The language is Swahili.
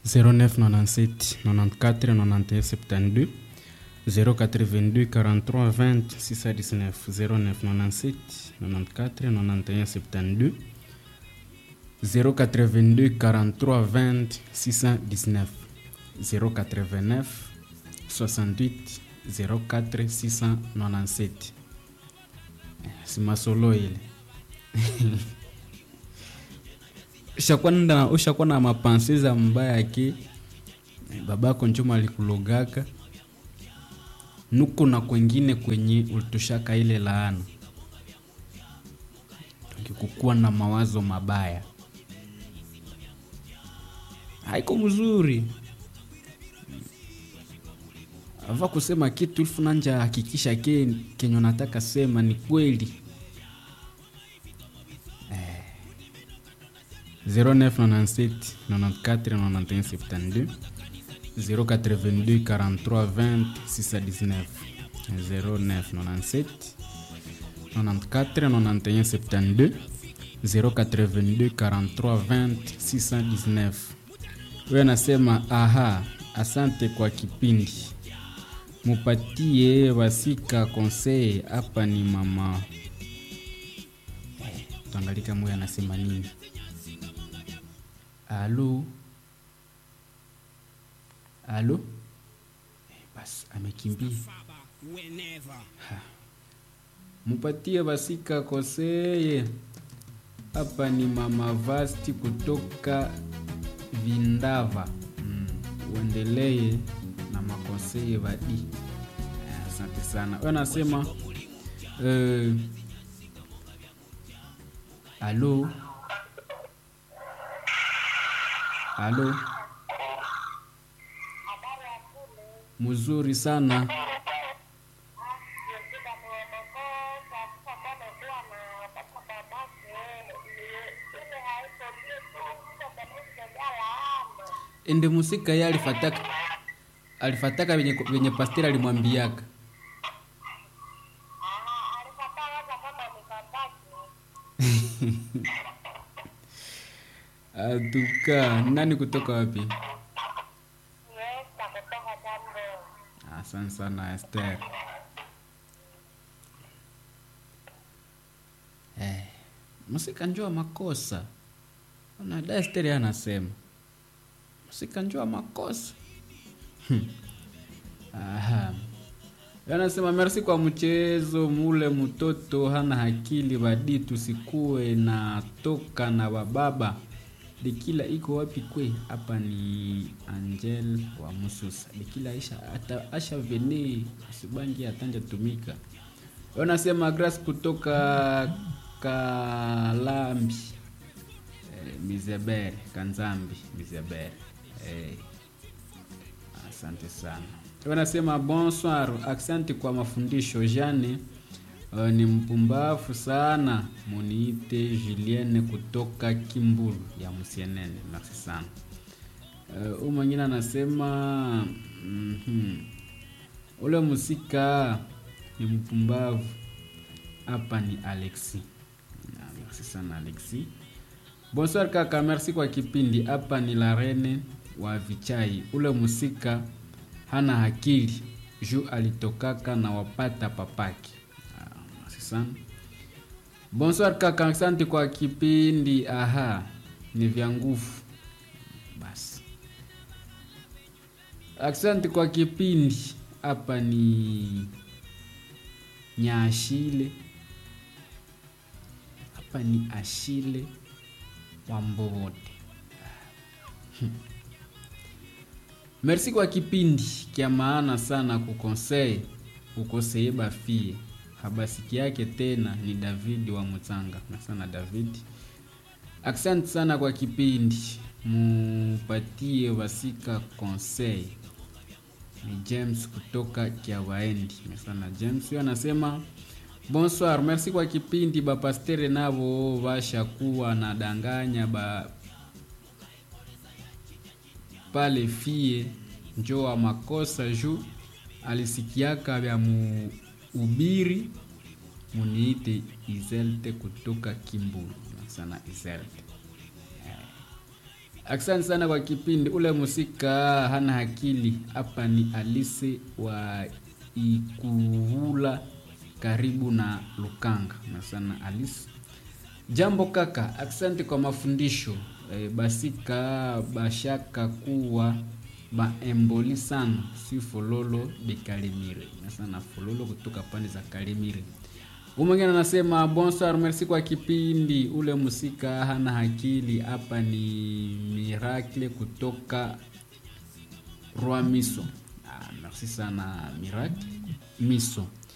0997 94 91 72 082 43 20 619 0997 94 91 72 082 43 20 619 089 68 04 697 si masolo ile ushakuwa na ushakuwa na mapansi za mbaya ki babako njuma alikulogaka nuko na kwengine kwenye ulitoshaka ile laana ukikukuwa na mawazo mabaya haiko mzuri ava kusema kitu ilfu nanja hakikisha ke kenye nataka sema ni kweli eh. 0997 94 91 72 082 43 20 619 0997 94 91 72 082 43 20 619 huyo anasema aha asante kwa kipindi mupatie wasika konsei hapa ni mama eh, tuangalika moyo anasema nini alo alo eh, basi amekimbia Ha. mupatie wasika konseye hapa ni mama vasti kutoka vindava mm. uendelee na makonseye vadi Eh, asante sana we anasema eh, alo alo mzuri sana ende musika ye alifataka alifataka venye, venye pasteri alimwambiaka atuka nani kutoka wapi asante sana ester eh, musika njua makosa nada ester anasema musika njua makosa Hmm. Aha. anasema merci kwa mchezo mule mtoto hana akili badi tusikue na toka na bababa dikila iko wapi kwe hapa ni angel wa mususa dikila aisha ata, asha vene asibangi atanja tumika wanasema grace kutoka kalambi eh, mizebere kanzambi mizebere eh, asante sana wanasema bonsoir asante kwa mafundisho jane uh, ni mpumbafu sana muniite julienne kutoka kimbulu ya msienene merci sana uh, mwingine anasema mm-hmm. ule musika ni mpumbavu hapa ni alexi Na, merci sana alexi bonsoir kaka merci kwa kipindi hapa ni la rene wa vichai ule musika hana akili juu alitokaka na wapata papaki Ah, merci sana bonsoir kaka asante kwa kipindi aha ni vya nguvu basi asante kwa kipindi hapa ni nyaashile hapa ni ashile wa mbovote merci kwa kipindi kya maana sana kukonsei ukoseye bafie habasiki yake tena ni david wa mutsanga na sana david asante sana kwa kipindi mupatie wasika konsei ni james kutoka kiawaendi sana james huyo anasema bonsoir merci kwa kipindi bapastere navo vashakuwa na danganya ba pale fie njoa makosa juu alisikiaka vya muubiri muniite izelte kutoka kimbulu sana izelte Asante sana kwa kipindi. Ule musika hana akili. Hapa ni Alise wa Ikuhula karibu na Lukanga. Na sana Alice. Jambo kaka, asante kwa mafundisho. E, basika bashaka kuwa baemboli sana si fololo de Kalimire. Na sana fololo kutoka pande za Kalimire. Umwingine anasema bonsoir, merci kwa kipindi. Ule musika hana akili. Hapa ni Miracle kutoka Roi Miso. Ah, merci sana Miracle Miso.